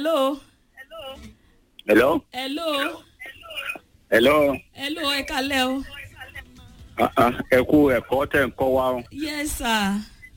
hello hello hello hello hello ẹ kalẹ́ o Ah, ah, ẹ kú ẹ̀kọ́ tẹ̀ ń kọ́ wa o yes sir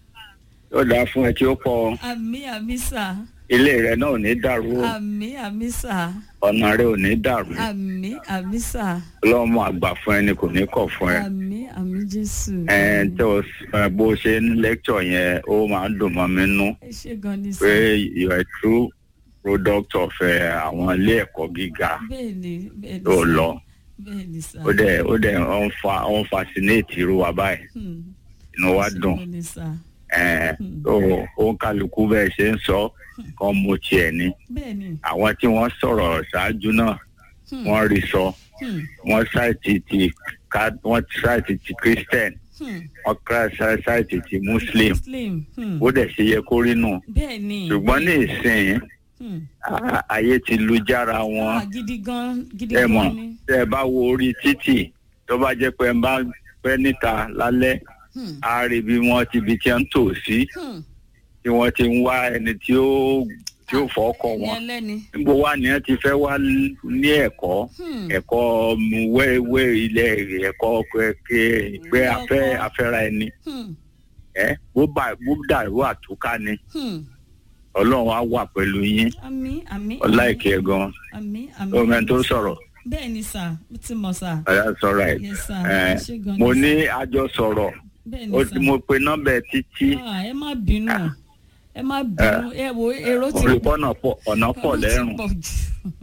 yóò dáa fún ẹ tí ó kọ àmì àmì sir ilé rẹ náà ò ní dàrú o àmì àmì sir ọ̀nà rẹ ò ní dàrú àmì àmì sir ọlọ́mọ àgbà fún ẹni kò ní kọ̀ fún ẹ àmì àmì jésù ẹ tó o s- ẹ, bó o ṣe ń lẹ́kṣọ̀ yẹn ó máa ń dùn mọ́ mi nú ẹ ṣe gan ni pé sir you are a true product of ẹ, àwọn ilé ẹ̀kọ́ gíga bẹ́ẹ̀ ni bẹ́ẹ̀ ni tó sir. lọ bẹ́ẹ̀ ni sir ó dẹ̀ ó dẹ̀ ó ń fa ó ń fascinate irú wa báyìí Hmm. inú wa Ẹ ṣe dùn gan ni sir ẹ tó ó ń kálukú bẹ́ẹ̀ ṣe ń sọ kàn mú tiẹ̀ ni bẹ́ẹ̀ ni àwọn tí wọ́n sọ̀rọ̀ ṣáájú náà Hmm. wọ́n rí sọ Hmm. wọ́n ṣáìtì ti ká wọ́n ṣáìtì ti christian Hmm. wọ́n ká ṣáìtì ti muslim muslim Hmm. ó dẹ̀ ṣe yẹ kó rí nù bẹ́ẹ̀ ni ṣùgbọ́n ní ìsìn Hmm. á- ayé ti lu jára wọn Ah, gidi gan gidi ẹ mọ̀ gan ni tẹ́ ẹ bá wo orí títì tó bá jẹ́ pé ẹ bá pẹ́ níta lálẹ́ Hmm. á rí bí wọ́n ti bi tí wọ́n ń tò sí Hmm. tí wọ́n ti ń wá ẹni tí ó tí ó fọ́ ọkọ̀ ẹni wọn ẹlẹ́ni níbo wá ni wọ́n ti fẹ́ wá ní ẹ̀kọ́ Hmm. ẹ̀kọ́ wẹ́wẹ́ ilẹ̀ ẹ̀kọ́ pé pé afẹ́ afẹ́ra ẹni Hmm. ẹ bó bá bó dàrú àtúká ni Hmm. ọlọ́run á wà pẹ̀lú yín àmì àmì ọláìkẹ́ gan àmì àmì ọmọ ẹni tó sọ̀rọ̀ bẹ́ẹ̀ ni sir mo ti mọ̀ sir ọ̀yà sọ̀rọ̀ ẹ̀ yes sir ẹ̀ ẹ ṣe gan mo ni ní sir. àjọ sọ̀rọ̀ bẹ́ẹ̀ ó ni ti sir mo pe nọ́mbà ẹ̀ títí Ah, ẹ má bínú ẹ má bínú ẹ wo èrò ti olùkọ́ náà pọ̀ ọ̀nà pọ̀ èrò ti lẹ́rùn pọ̀ jù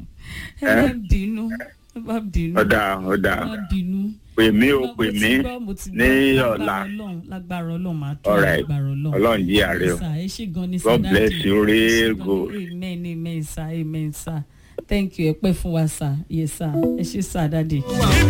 ẹ má bínú ẹ má bínú ọ̀dà ọ̀dà ẹ má bínú. pè mí ó Mo pè ti mí gbọ́, mo ti ní gbọ́. ọ̀la Lágbára Ọlọ́run, lágbára Ọlọ́run máa tó All right. lágbára Ọlọ́run. ọlọ́run jí àárẹ̀ o Yes, sir. ẹ ṣé gan ni sir, God daddy. bless you, Ẹ ṣé real gan ni. good. amen amen sir amen sir thank you ẹ pẹ́ fún wa sir yes sir ẹ ṣé sir daddy.